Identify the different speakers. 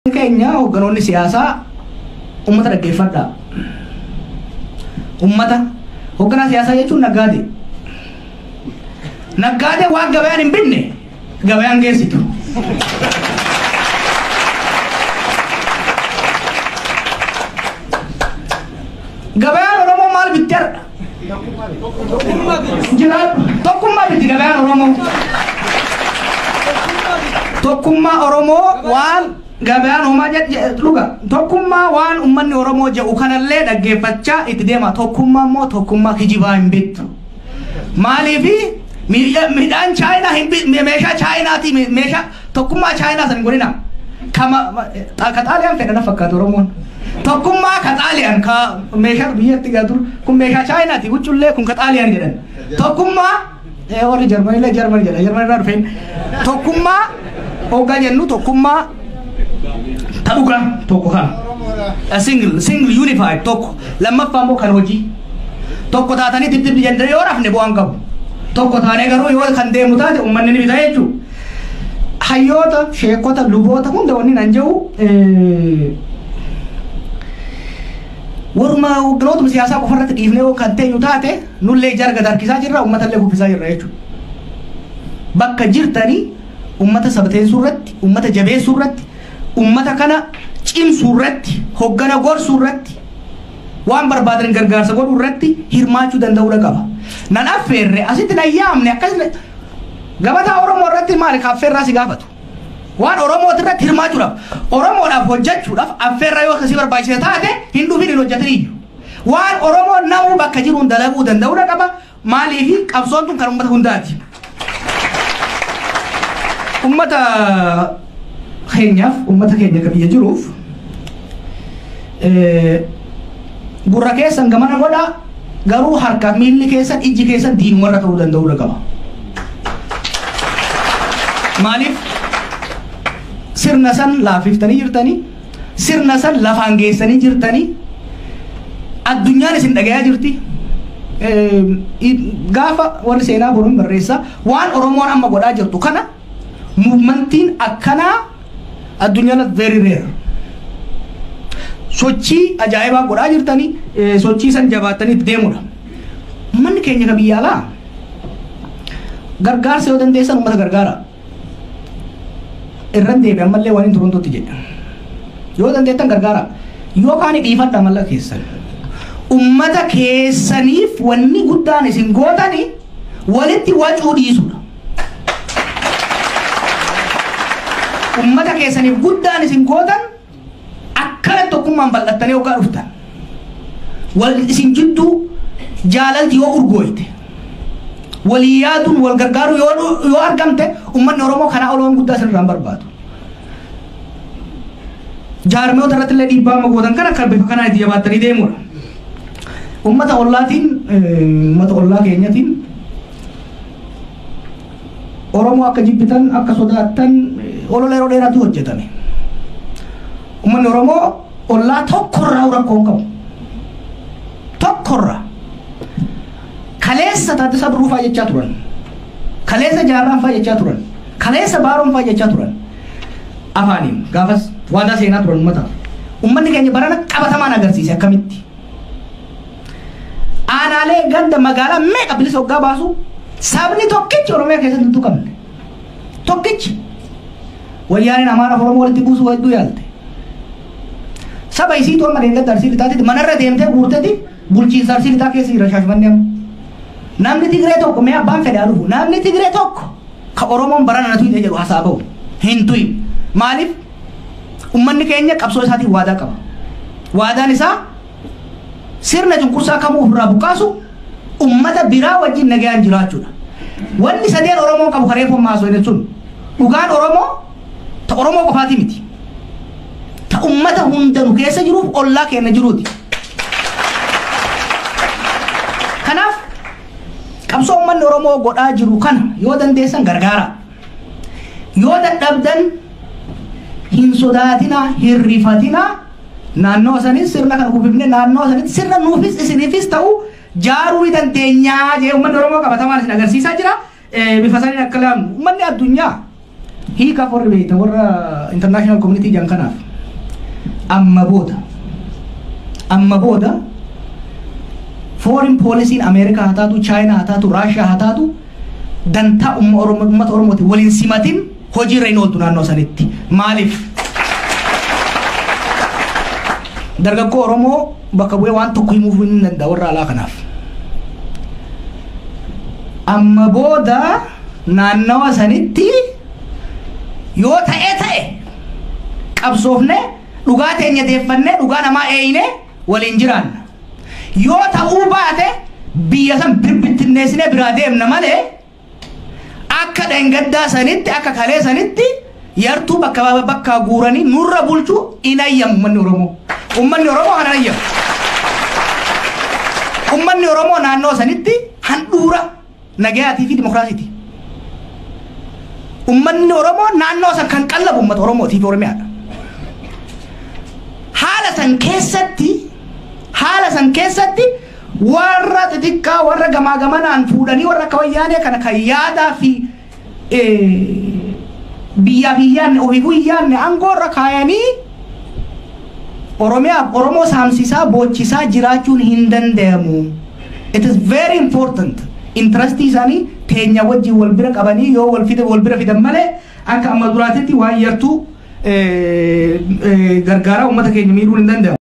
Speaker 1: keenya hoogganoonni siyaasaa ummata dhaggeeffadhaa. Ummata hoogganaa siyaasaa jechuun naggaade. Naggaade waan gabayaan hin binne gabayaan geessitu. Gabayaan Oromoo maal bitti har'a? Jiraatu tokkummaa bitti gabayaan Oromoo. Tokkummaa Oromoo waan gabayaan homaa dhuga tokkummaa waan ummanni Oromoo jedhu kanallee dhaggeeffachaa itti deema tokkummaa immoo tokkummaa kijibaa hin bittu. Maaliifi midhaan chaayinaa hin bittu meeshaa chaayinaati meeshaa tokkummaa chaayinaa san godhina. Kama ka xaaliyaan fedhana fakkaatu Oromoon. Tokkummaa ka xaaliyaan ka meeshaa biyyatti gaatu kun meeshaa chaayinaati huccullee kun ka xaaliyaan jedhan. Tokkummaa warri jarmanillee jarman jedha jarmanirraa dhufeen tokkummaa hoggaa jennu tokkummaa ta'uudha tokko kan single single unified tokko lammaffaa immoo kan hojii tokko taatanii tip tip jendee yoo rafne bu'aan qabu tokko taanee garuu yoo kan deemu taate uummanni ni bita jechuudha. Hayyoota, sheekota, luboota hunda wanni nan jedhu waruma hogganootuma siyaasaa qofa irratti dhiifnee yoo kan teenyu taate nullee ijara gad harkisaa jirra uummatallee kuffisaa jirra jechuudha. Bakka jirtanii ummata sabteessuu irratti ummata jabeessuu irratti ummata kana cimsuu irratti hoggana gorsuu irratti waan barbaadan gargaarsa godhuu irratti hirmaachuu danda'uudha qaba. Nan affeerre asitti nan yaamne akkasuma gabataa Oromoo irratti maali affeerraa si gaafatu. Waan Oromooti irratti hirmaachuudhaaf Oromoodhaaf hojjechuudhaaf affeerraa yoo akkasii barbaachise taate hin dhufin hin hojjetin iyyuu. Waan Oromoon namuu bakka jiruun dalaguu danda'uudha qaba maaliifi qabsoon tun kan uummata hundaati. ummata keenyaaf ummata keenya ka biyya jiruuf gurra keessan gamana godha garuu harka miilli keessan ijji keessan diinumarra ta'uu danda'uudha qaba. Maaliif sirna san laafiftanii jirtanii sirna san lafaan geessanii jirtanii addunyaan isin dhagayaa jirti. Gaafa warri seenaa boruun barreessa waan Oromoon amma godhaa jirtu kana muumantiin akkanaa addunyaan very rare. Sochii ajaa'ibaa godhaa jirtanii sochii san jabaattanii itti deemudha. Uummanni keenya ka biyya alaa gargaarsa yoo dandeessan uummata gargaara. Irran deebi ammallee waan hin turuntutti jedha. Yoo dandeettan gargaara. Yookaan dhiifadha malla keessan. Uummata keessaniif wanni guddaan isin gootani walitti wacuu dhiisudha. ummata keessaniif guddaan isin gootan akkana tokkummaan bal'attanii yookaan dhuftan wal isin jidduu jaalalti yoo urgooyte walii yaaduun wal gargaaru yoo argamte ummanni oromoo kanaa oloon guddaa isinirraan barbaadu. Jaarmiyoota irratti illee dhiibbaa amma gootan kan akka bifa kanaa itti jabaattanii deemudha. Ummata ollaatiin ummata ollaa keenyatiin Oromoo akka jibbitan akka sodaattan olola yeroo dheeraatu hojjetame. Uummanni Oromoo ollaa tokkorraa rakkoo hin qabu. Tokkorraa. Kaleessa Taaddasaa Birruu fa'aa jechaa turan. Kaleessa Jaarraan fa'aa jechaa turan. Kaleessa Baaroon fa'aa jechaa turan. Afaaniin gaafas waadaa seenaa turan uummata. Uummanni keenya barana qabatamaan agarsiise akkamitti. Aanaalee ganda magaalaa meeqa bilisa hoggaa baasu sabni tokkichi Oromiyaa keessatti hin tuqamne. Tokkichi. wayyaaneen amaara oromoo walitti buusuu hedduu yaalte saba isiitu amma deemtee arsii lixaatti manarra deemtee guurtetti bulchiinsa arsii lixaa keessa jira shaashmanni amma namni tigiree tokko mee abbaan fedhaa dhufu namni tigiree tokko ka oromoon barana na tuyite jedhu hasaa ba'u hin tuyi maaliif ummanni keenya qabsoo isaatiin waadaa qaba waadaan isaa sirna cunqursaa kamuu ofirraa buqqaasu ummata biraa wajjin nagayaan jiraachuudha wanni sadeen oromoon qabu kareeffamu haasoo sun dhugaan oromoo ta oromoo qofaati miti ta ummata hundanu keessa jiruuf ollaa keenya jiruuti kanaaf qabsoo ummanni oromoo godhaa jiru kana yoo dandeessan gargaara yoo dadhabdan hin sodaatina hin rifatina naannoo sanis sirna kana kuufifne naannoo sanitti sirna nuufis isiniifis ta'u jaaruu ni dandeenyaa jee ummanni oromoo qabatamaan isin agarsiisaa jira bifa saniin akka laamu ummanni addunyaa hiika warri beekta warra international community jan kanaaf amma booda amma booda foreign poolisiin ameerikaa haa taatu chaayinaa haa taatu raashiyaa haa taatu dantaa umma Oromoo- uummata oromooti waliin simatin hojiirra hin ooltu naannoo sanitti maaliif dargaggoo oromoo bakka bu'ee waan tokko himuuf hin danda'a warra alaa kanaaf amma booda naannawa sanitti yoo ta'e ta'e qabsoofne dhugaa teenya deeffannee dhugaa namaa eeyine waliin jiraanna yoo ta'uu baate biyya san birbittinneessine biraa deemna malee akka dhangaddaa sanitti akka kalee sanitti yartuu bakka bakka guuranii nurra bulchuu hin ayyamu ummanni oromoo ummanni oromoo kan ayyamu ummanni oromoo naannoo sanitti handhuura nagayaatii fi dimokiraasiiti ummanni oromoo naannoo san kan qallabu ummata oromootii fi oromiyaadha haala san keessatti haala san keessatti warra xixiqqaa warra gamaa gamanaan fuudhanii warra akka wayyaanee kana kan yaadaa fi biyyaa fi yaanne ofiifuu hin yaanne aangoorra kaayanii oromiyaaf oromoo saamsisaa boochisaa jiraachuun hin danda'amu it is very important intrastii isaanii teenya wajjin wal bira qabanii yoo wal fide wal bira fidan malee akka amma duraatitti waan yartuu gargaaraa uummata keenya miidhuun hin danda'amu.